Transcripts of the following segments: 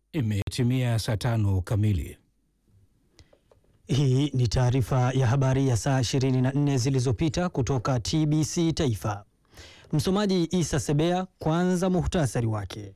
Imetimia saa tano kamili. Hii ni taarifa ya habari ya saa 24 zilizopita kutoka TBC Taifa. Msomaji Isa Sebea. Kwanza muhtasari wake.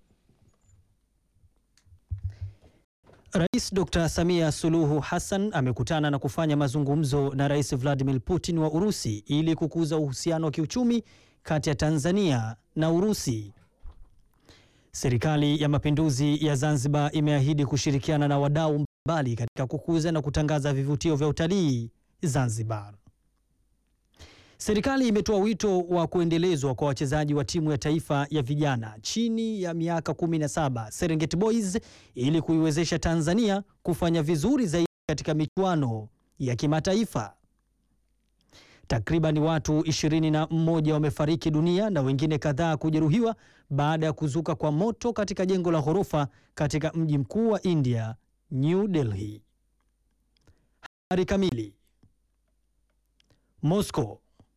Rais Dr. Samia Suluhu Hassan amekutana na kufanya mazungumzo na Rais Vladimir Putin wa Urusi ili kukuza uhusiano wa kiuchumi kati ya Tanzania na Urusi. Serikali ya Mapinduzi ya Zanzibar imeahidi kushirikiana na wadau mbalimbali katika kukuza na kutangaza vivutio vya utalii Zanzibar. Serikali imetoa wito wa kuendelezwa kwa wachezaji wa timu ya taifa ya vijana chini ya miaka 17 Serengeti Boys ili kuiwezesha Tanzania kufanya vizuri zaidi katika michuano ya kimataifa. Takriban watu 21 wamefariki dunia na wengine kadhaa kujeruhiwa baada ya kuzuka kwa moto katika jengo la ghorofa katika mji mkuu wa India, New Delhi. Habari kamili. Moscow.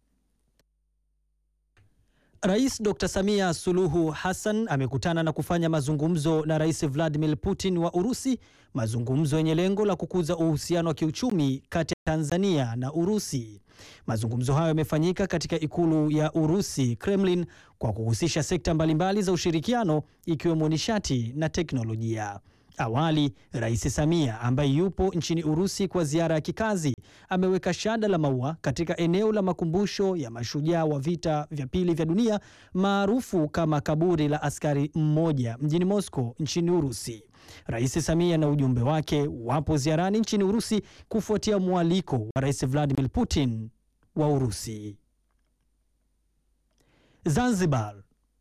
Rais Dr. Samia Suluhu Hassan amekutana na kufanya mazungumzo na Rais Vladimir Putin wa Urusi, mazungumzo yenye lengo la kukuza uhusiano wa kiuchumi kati ya Tanzania na Urusi. Mazungumzo hayo yamefanyika katika ikulu ya Urusi, Kremlin, kwa kuhusisha sekta mbalimbali za ushirikiano ikiwemo nishati na teknolojia. Awali, Rais Samia ambaye yupo nchini Urusi kwa ziara ya kikazi ameweka shada la maua katika eneo la makumbusho ya mashujaa wa vita vya pili vya dunia maarufu kama kaburi la askari mmoja mjini Moscow nchini Urusi. Rais Samia na ujumbe wake wapo ziarani nchini Urusi kufuatia mwaliko wa Rais Vladimir Putin wa Urusi. Zanzibar.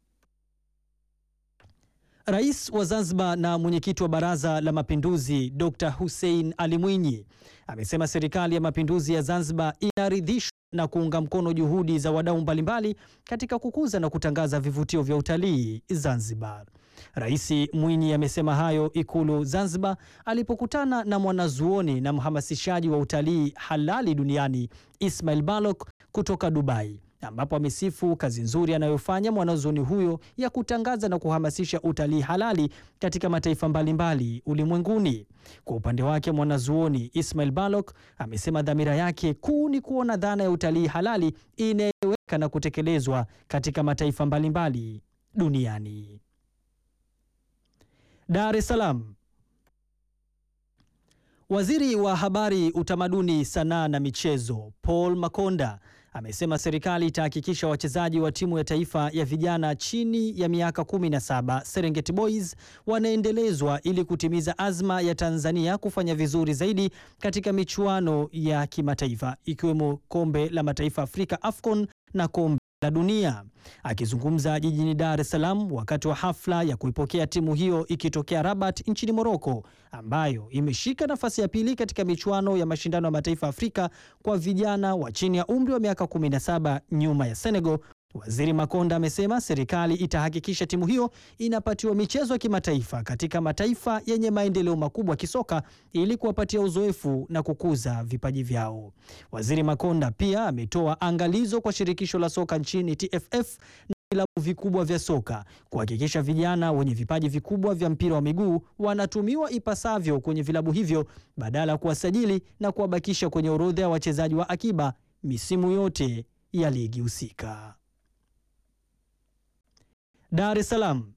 Rais wa Zanzibar na mwenyekiti wa Baraza la Mapinduzi Dr. Hussein Ali Mwinyi amesema serikali ya mapinduzi ya Zanzibar inaridhishwa na kuunga mkono juhudi za wadau mbalimbali katika kukuza na kutangaza vivutio vya utalii Zanzibar. Rais Mwinyi amesema hayo Ikulu Zanzibar alipokutana na mwanazuoni na mhamasishaji wa utalii halali duniani Ismail Balok kutoka Dubai ambapo amesifu kazi nzuri anayofanya mwanazuoni huyo ya kutangaza na kuhamasisha utalii halali katika mataifa mbalimbali ulimwenguni. Kwa upande wake, mwanazuoni Ismail Balok amesema dhamira yake kuu ni kuona dhana ya utalii halali inaeleweka na kutekelezwa katika mataifa mbalimbali duniani. Dar es Salaam. Waziri wa Habari, Utamaduni, Sanaa na Michezo Paul Makonda amesema serikali itahakikisha wachezaji wa timu ya taifa ya vijana chini ya miaka 17 Serengeti Boys wanaendelezwa ili kutimiza azma ya Tanzania kufanya vizuri zaidi katika michuano ya kimataifa ikiwemo Kombe la Mataifa Afrika AFCON na Kombe la Dunia. Akizungumza jijini Dar es Salaam wakati wa hafla ya kuipokea timu hiyo ikitokea Rabat nchini Morocco, ambayo imeshika nafasi ya pili katika michuano ya mashindano ya mataifa Afrika kwa vijana wa chini ya umri wa miaka 17 nyuma ya Senegal. Waziri Makonda amesema serikali itahakikisha timu hiyo inapatiwa michezo ya kimataifa katika mataifa yenye maendeleo makubwa kisoka ili kuwapatia uzoefu na kukuza vipaji vyao. Waziri Makonda pia ametoa angalizo kwa shirikisho la soka nchini TFF na vilabu vikubwa vya soka kuhakikisha vijana wenye vipaji vikubwa vya mpira wa miguu wanatumiwa ipasavyo kwenye vilabu hivyo badala ya kuwasajili na kuwabakisha kwenye orodha ya wachezaji wa akiba misimu yote ya ligi husika. Dar es Salaam.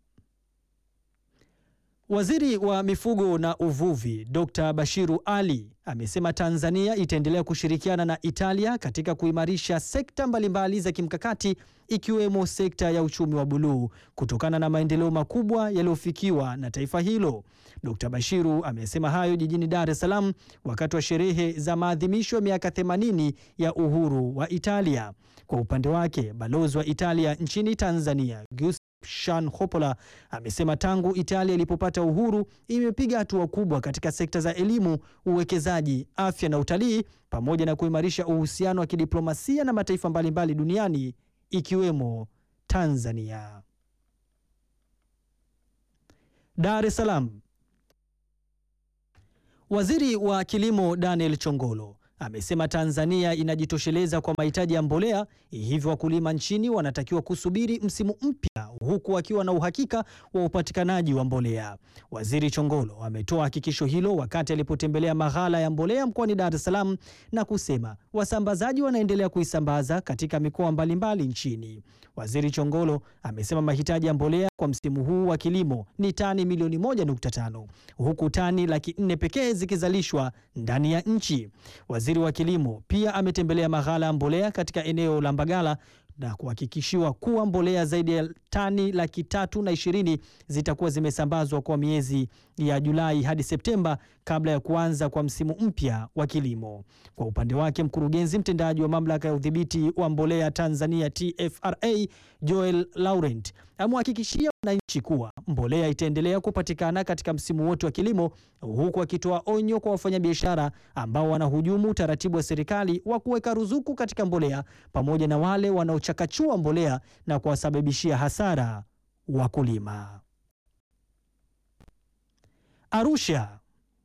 Waziri wa Mifugo na Uvuvi, Dr. Bashiru Ali amesema Tanzania itaendelea kushirikiana na Italia katika kuimarisha sekta mbalimbali za kimkakati ikiwemo sekta ya uchumi wa buluu kutokana na maendeleo makubwa yaliyofikiwa na taifa hilo. Dr. Bashiru amesema hayo jijini Dar es Salaam wakati wa sherehe za maadhimisho ya miaka 80 ya uhuru wa Italia. Kwa upande wake, balozi wa Italia nchini Tanzania Shan Hopola amesema tangu Italia ilipopata uhuru imepiga hatua kubwa katika sekta za elimu, uwekezaji, afya na utalii pamoja na kuimarisha uhusiano wa kidiplomasia na mataifa mbalimbali duniani ikiwemo Tanzania. Dar es Salaam. Waziri wa Kilimo Daniel Chongolo amesema Tanzania inajitosheleza kwa mahitaji ya mbolea, hivyo wakulima nchini wanatakiwa kusubiri msimu mpya huku akiwa na uhakika wa upatikanaji wa mbolea. Waziri Chongolo ametoa hakikisho hilo wakati alipotembelea maghala ya mbolea mkoani Dar es Salaam na kusema wasambazaji wanaendelea kuisambaza katika mikoa mbalimbali nchini. Waziri Chongolo amesema mahitaji ya mbolea kwa msimu huu wa kilimo ni tani milioni 1.5 huku tani laki nne pekee zikizalishwa ndani ya nchi. Waziri wa kilimo pia ametembelea maghala ya mbolea katika eneo la Mbagala na kuhakikishiwa kuwa mbolea zaidi ya tani laki tatu na ishirini zitakuwa zimesambazwa kwa miezi ya Julai hadi Septemba kabla ya kuanza kwa msimu mpya wa kilimo. Kwa upande wake, mkurugenzi mtendaji wa mamlaka ya udhibiti wa mbolea Tanzania TFRA Joel Laurent amewahakikishia wananchi kuwa mbolea itaendelea kupatikana katika msimu wote wa kilimo, huku akitoa onyo kwa wafanyabiashara ambao wanahujumu utaratibu wa serikali wa kuweka ruzuku katika mbolea pamoja na wale wanaochakachua mbolea na kuwasababishia hasara wakulima. Arusha.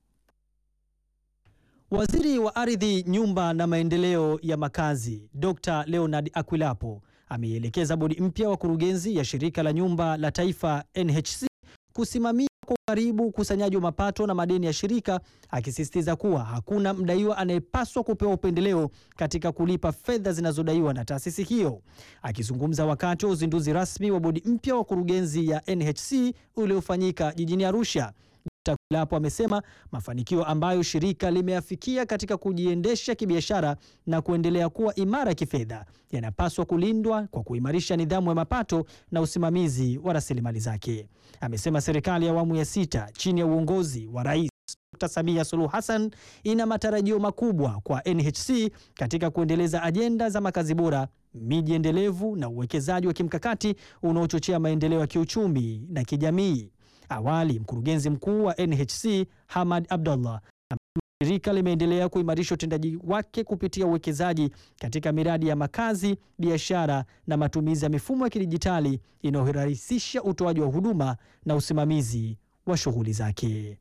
Waziri wa Ardhi, Nyumba na Maendeleo ya Makazi, Dr. Leonard Akwilapo ameielekeza bodi mpya wa kurugenzi ya Shirika la Nyumba la Taifa NHC kusimamia kwa ukaribu ukusanyaji wa mapato na madeni ya shirika, akisisitiza kuwa hakuna mdaiwa anayepaswa kupewa upendeleo katika kulipa fedha zinazodaiwa na taasisi hiyo. Akizungumza wakati wa uzinduzi rasmi wa bodi mpya wa kurugenzi ya NHC uliofanyika jijini Arusha, Dkt. Akwilapo amesema mafanikio ambayo shirika limeafikia katika kujiendesha kibiashara na kuendelea kuwa imara kifedha yanapaswa kulindwa kwa kuimarisha nidhamu ya mapato na usimamizi wa rasilimali zake. Amesema serikali ya awamu ya sita chini ya uongozi wa Rais Dkt. Samia Suluhu Hassan ina matarajio makubwa kwa NHC katika kuendeleza ajenda za makazi bora, miji endelevu na uwekezaji wa kimkakati unaochochea maendeleo ya kiuchumi na kijamii. Awali mkurugenzi mkuu wa NHC Hamad Abdullah amesema shirika limeendelea kuimarisha utendaji wake kupitia uwekezaji katika miradi ya makazi, biashara na matumizi ya mifumo ya kidijitali inayorahisisha utoaji wa huduma na usimamizi wa shughuli zake.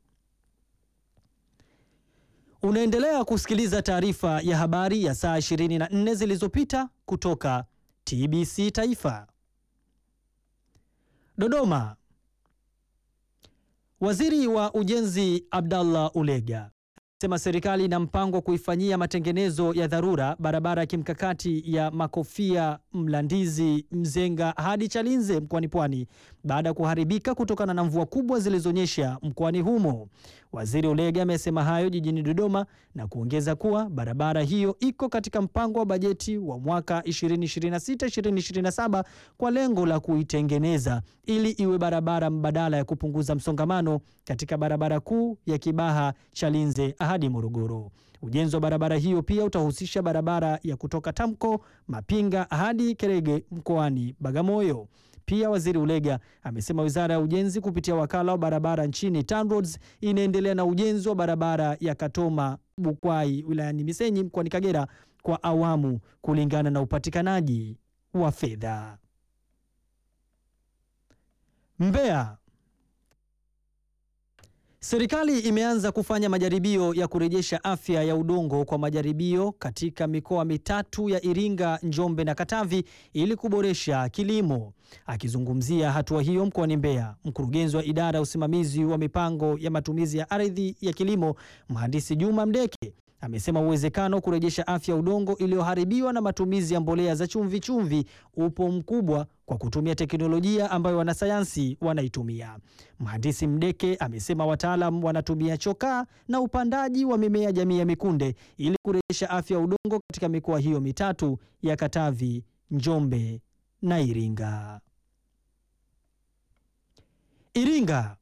Unaendelea kusikiliza taarifa ya habari ya saa 24 zilizopita kutoka TBC Taifa. Dodoma. Waziri wa Ujenzi Abdallah Ulega amesema serikali ina mpango wa kuifanyia matengenezo ya dharura barabara ya kimkakati ya Makofia Mlandizi Mzenga hadi Chalinze mkoani Pwani baada ya kuharibika kutokana na mvua kubwa zilizonyesha mkoani humo. Waziri Ulega amesema hayo jijini Dodoma na kuongeza kuwa barabara hiyo iko katika mpango wa bajeti wa mwaka 2026-2027 kwa lengo la kuitengeneza ili iwe barabara mbadala ya kupunguza msongamano katika barabara kuu ya Kibaha Chalinze hadi Morogoro. Ujenzi wa barabara hiyo pia utahusisha barabara ya kutoka Tamko Mapinga hadi Kerege mkoani Bagamoyo. Pia Waziri Ulega amesema Wizara ya Ujenzi kupitia wakala wa barabara nchini TANROADS inaendelea na ujenzi wa barabara ya Katoma Bukwai wilayani Misenyi mkoani Kagera kwa awamu kulingana na upatikanaji wa fedha. Mbeya. Serikali imeanza kufanya majaribio ya kurejesha afya ya udongo kwa majaribio katika mikoa mitatu ya Iringa, Njombe na Katavi ili kuboresha kilimo. Akizungumzia hatua hiyo mkoani Mbeya, mkurugenzi wa idara ya usimamizi wa mipango ya matumizi ya ardhi ya kilimo, Mhandisi Juma Mdeke amesema uwezekano wa kurejesha afya ya udongo iliyoharibiwa na matumizi ya mbolea za chumvi chumvi upo mkubwa kwa kutumia teknolojia ambayo wanasayansi wanaitumia. Mhandisi Mdeke amesema wataalam wanatumia chokaa na upandaji wa mimea jamii ya mikunde ili kurejesha afya ya udongo katika mikoa hiyo mitatu ya Katavi, Njombe na Iringa. Iringa.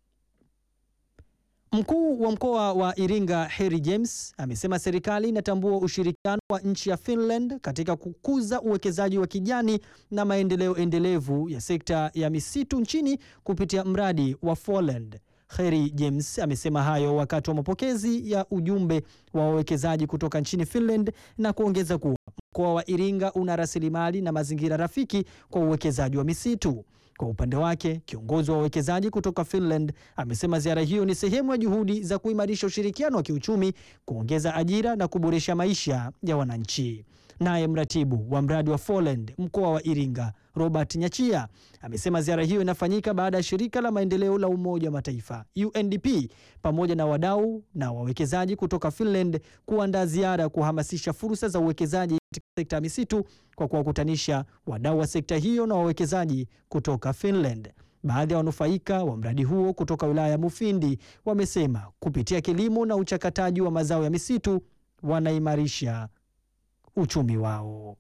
Mkuu wa mkoa wa Iringa Harry James amesema serikali inatambua ushirikiano wa nchi ya Finland katika kukuza uwekezaji wa kijani na maendeleo endelevu ya sekta ya misitu nchini kupitia mradi wa Foreland. Harry James amesema hayo wakati wa mapokezi ya ujumbe wa wawekezaji kutoka nchini Finland na kuongeza kuwa mkoa wa Iringa una rasilimali na mazingira rafiki kwa uwekezaji wa misitu. Kwa upande wake, kiongozi wa wawekezaji kutoka Finland amesema ziara hiyo ni sehemu ya juhudi za kuimarisha ushirikiano wa kiuchumi, kuongeza ajira na kuboresha maisha ya wananchi. Naye mratibu wa mradi wa Foreland mkoa wa Iringa, Robert Nyachia, amesema ziara hiyo inafanyika baada ya shirika la maendeleo la Umoja wa Mataifa UNDP pamoja na wadau na wawekezaji kutoka Finland kuandaa ziara ya kuhamasisha fursa za uwekezaji katika sekta ya misitu kwa kuwakutanisha wadau wa sekta hiyo na wawekezaji kutoka Finland. Baadhi ya wanufaika wa mradi huo kutoka wilaya ya Mufindi wamesema kupitia kilimo na uchakataji wa mazao ya misitu wanaimarisha uchumi wao.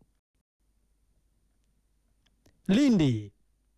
Lindi.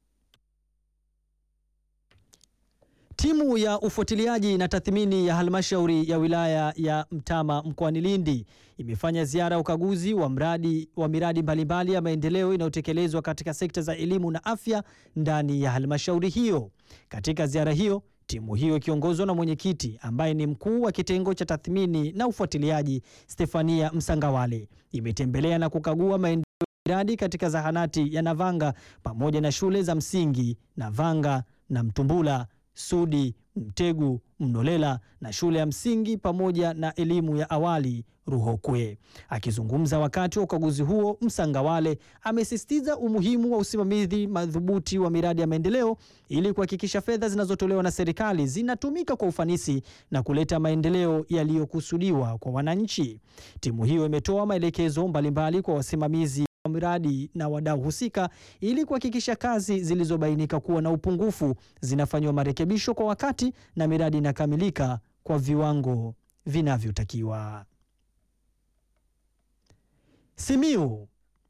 Timu ya ufuatiliaji na tathmini ya halmashauri ya wilaya ya Mtama mkoani Lindi imefanya ziara ya ukaguzi wa mradi wa miradi mbalimbali ya maendeleo inayotekelezwa katika sekta za elimu na afya ndani ya halmashauri hiyo. Katika ziara hiyo, timu hiyo ikiongozwa na mwenyekiti ambaye ni mkuu wa kitengo cha tathmini na ufuatiliaji Stefania Msangawale imetembelea na kukagua maendeleo ya miradi katika zahanati ya Navanga pamoja na shule za msingi Navanga na Mtumbula Sudi, Mtegu, Mnolela na shule ya msingi pamoja na elimu ya awali Ruhokwe. Akizungumza wakati wa ukaguzi huo, Msangawale amesisitiza umuhimu wa usimamizi madhubuti wa miradi ya maendeleo ili kuhakikisha fedha zinazotolewa na serikali zinatumika kwa ufanisi na kuleta maendeleo yaliyokusudiwa kwa wananchi. Timu hiyo imetoa maelekezo mbalimbali kwa wasimamizi wa miradi na wadau husika ili kuhakikisha kazi zilizobainika kuwa na upungufu zinafanyiwa marekebisho kwa wakati na miradi inakamilika kwa viwango vinavyotakiwa. Simiu.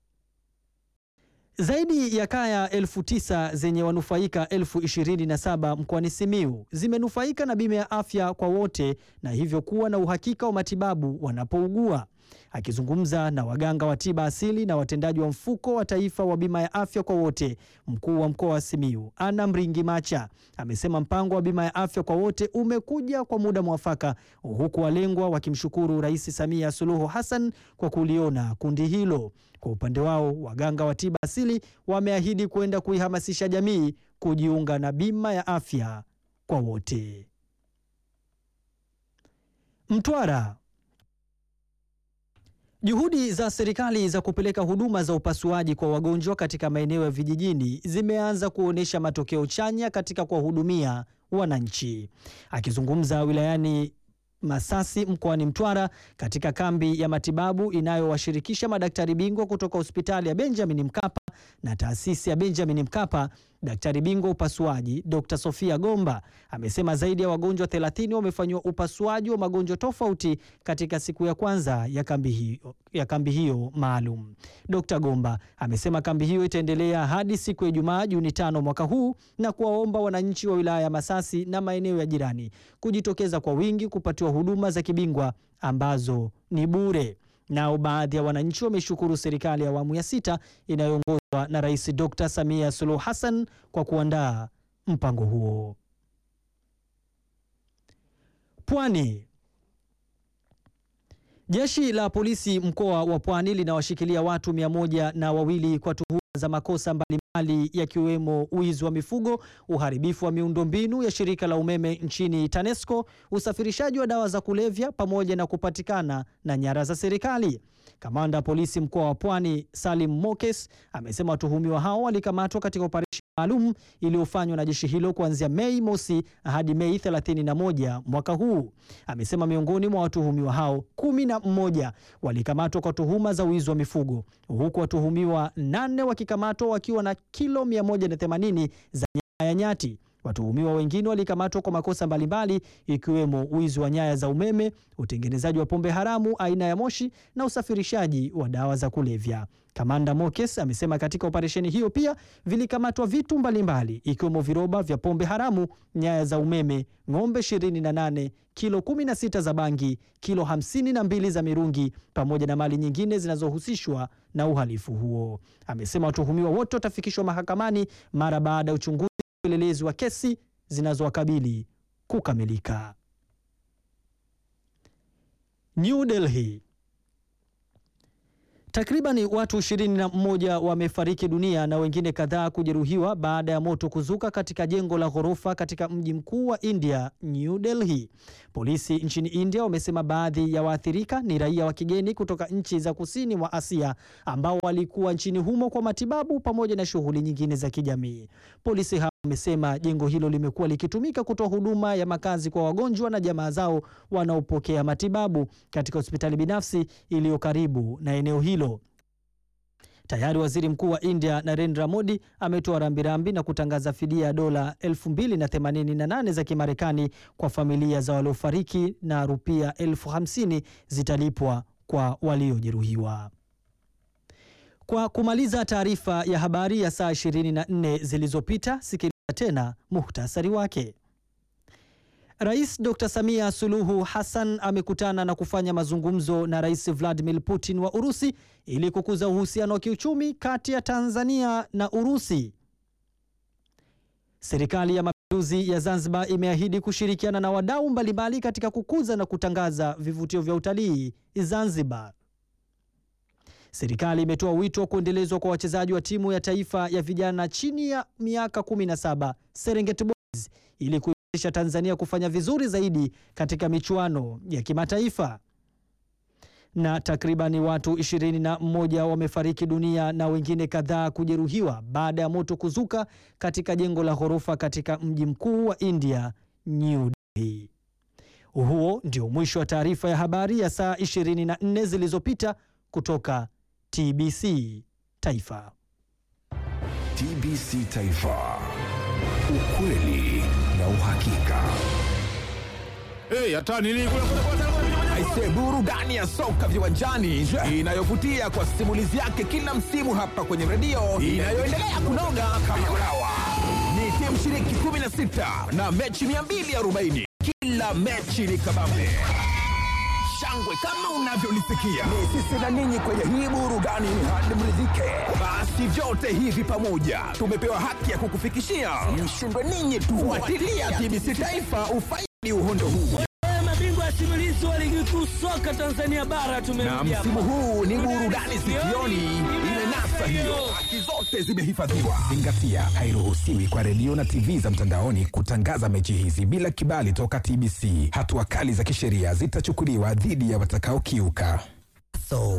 Zaidi ya kaya elfu tisa zenye wanufaika elfu ishirini na saba mkoani Simiu zimenufaika na bima ya afya kwa wote na hivyo kuwa na uhakika wa matibabu wanapougua. Akizungumza na waganga wa tiba asili na watendaji wa mfuko wa taifa wa bima ya afya kwa wote, mkuu wa mkoa wa Simiu Anna Mringi Macha amesema mpango wa bima ya afya kwa wote umekuja kwa muda mwafaka, huku walengwa wakimshukuru Rais Samia Suluhu Hassan kwa kuliona kundi hilo. Kwa upande wao, waganga wa tiba asili wameahidi kwenda kuihamasisha jamii kujiunga na bima ya afya kwa wote. Mtwara. Juhudi za serikali za kupeleka huduma za upasuaji kwa wagonjwa katika maeneo ya vijijini zimeanza kuonyesha matokeo chanya katika kuwahudumia wananchi. Akizungumza wilayani Masasi mkoani Mtwara katika kambi ya matibabu inayowashirikisha madaktari bingwa kutoka hospitali ya Benjamin Mkapa na taasisi ya Benjamin Mkapa, daktari bingwa upasuaji Dr. Sofia Gomba amesema zaidi ya wagonjwa 30 wamefanyiwa upasuaji wa magonjwa tofauti katika siku ya kwanza ya kambi hiyo, ya kambi hiyo maalum. Dr. Gomba amesema kambi hiyo itaendelea hadi siku ya Ijumaa Juni tano mwaka huu na kuwaomba wananchi wa wilaya ya Masasi na maeneo ya jirani kujitokeza kwa wingi kupatiwa huduma za kibingwa ambazo ni bure. Nao baadhi ya wananchi wameshukuru serikali ya awamu ya sita inayoongozwa na Rais Dr. Samia Suluhu Hassan kwa kuandaa mpango huo. Pwani. Jeshi la polisi mkoa wa Pwani linawashikilia watu mia moja na wawili kwa tuhuma za makosa mbalimbali yakiwemo wizi wa mifugo, uharibifu wa miundombinu ya shirika la umeme nchini TANESCO, usafirishaji wa dawa za kulevya pamoja na kupatikana na nyara za serikali. Kamanda wa polisi mkoa wa Pwani Salim Mokes amesema watuhumiwa hao walikamatwa katika operesheni maalum iliyofanywa na jeshi hilo kuanzia Mei mosi hadi Mei 31 mwaka huu. Amesema miongoni mwa watuhumiwa hao kumi na mmoja walikamatwa kwa tuhuma za wizi wa mifugo huku watuhumiwa nane wakikamatwa wakiwa na kilo 180 za nyaya ya nyati. Watuhumiwa wengine walikamatwa kwa makosa mbalimbali ikiwemo wizi wa nyaya za umeme, utengenezaji wa pombe haramu aina ya moshi na usafirishaji wa dawa za kulevya. Kamanda Mokes amesema katika operesheni hiyo pia vilikamatwa vitu mbalimbali ikiwemo viroba vya pombe haramu, nyaya za umeme, ng'ombe 28, kilo 16 za bangi, kilo 52 za mirungi pamoja na mali nyingine zinazohusishwa na uhalifu huo. Amesema watuhumiwa wote watafikishwa mahakamani mara baada ya uchunguzi upelelezi wa kesi zinazowakabili kukamilika. New Delhi. Takribani watu 21 wamefariki dunia na wengine kadhaa kujeruhiwa baada ya moto kuzuka katika jengo la ghorofa katika mji mkuu wa India, New Delhi. Polisi nchini India wamesema baadhi ya waathirika ni raia wa kigeni kutoka nchi za kusini mwa Asia ambao walikuwa nchini humo kwa matibabu pamoja na shughuli nyingine za kijamii. Polisi hao wamesema jengo hilo limekuwa likitumika kutoa huduma ya makazi kwa wagonjwa na jamaa zao wanaopokea matibabu katika hospitali binafsi iliyo karibu na eneo hilo. Tayari waziri mkuu wa India Narendra Modi ametoa rambirambi na kutangaza fidia ya dola 2088 za Kimarekani kwa familia za waliofariki na rupia elfu hamsini zitalipwa kwa waliojeruhiwa. Kwa kumaliza taarifa ya habari ya saa 24 zilizopita, sikiliza tena muhtasari wake. Rais Dr. Samia Suluhu Hassan amekutana na kufanya mazungumzo na Rais Vladimir Putin wa Urusi ili kukuza uhusiano wa kiuchumi kati ya Tanzania na Urusi. Serikali ya Mapinduzi ya Zanzibar imeahidi kushirikiana na wadau mbalimbali katika kukuza na kutangaza vivutio vya utalii Zanzibar. Serikali imetoa wito wa kuendelezwa kwa wachezaji wa timu ya taifa ya vijana chini ya miaka 17 Serengeti Boys ili kuiwezesha Tanzania kufanya vizuri zaidi katika michuano ya kimataifa. Na takribani watu 21 wamefariki dunia na wengine kadhaa kujeruhiwa baada ya moto kuzuka katika jengo la ghorofa katika mji mkuu wa India, New Delhi. Huo ndio mwisho wa taarifa ya habari ya saa 24 zilizopita kutoka TBC Taifa. TBC Taifa, ukweli na uhakika. Hey, hata nini kule kule kule kule. Aise, burudani ya soka viwanjani inayovutia kwa simulizi yake kila msimu hapa kwenye redio inayoendelea kunoga kama ulawa. Ni timu shiriki 16 na mechi 240. Kila mechi ni kabambe shangwe kama unavyolisikia. Ni sisi na ninyi kwenye hii burudani hadi mridhike. Basi vyote hivi pamoja tumepewa haki ya kukufikishia. Mshindwe ninyi tu. Fuatilia TBC Taifa ufaidi uhondo huu. mabingwa simulizi wa ligi kuu soka Tanzania bara Na tumerudi hapa. msimu huu ni burudani sikioni, imenasa hiyo. Haki zote zimehifadhiwa. Zingatia, hairuhusiwi kwa redio na TV za mtandaoni kutangaza mechi hizi bila kibali toka TBC. Hatua kali za kisheria zitachukuliwa dhidi ya watakaokiuka. So,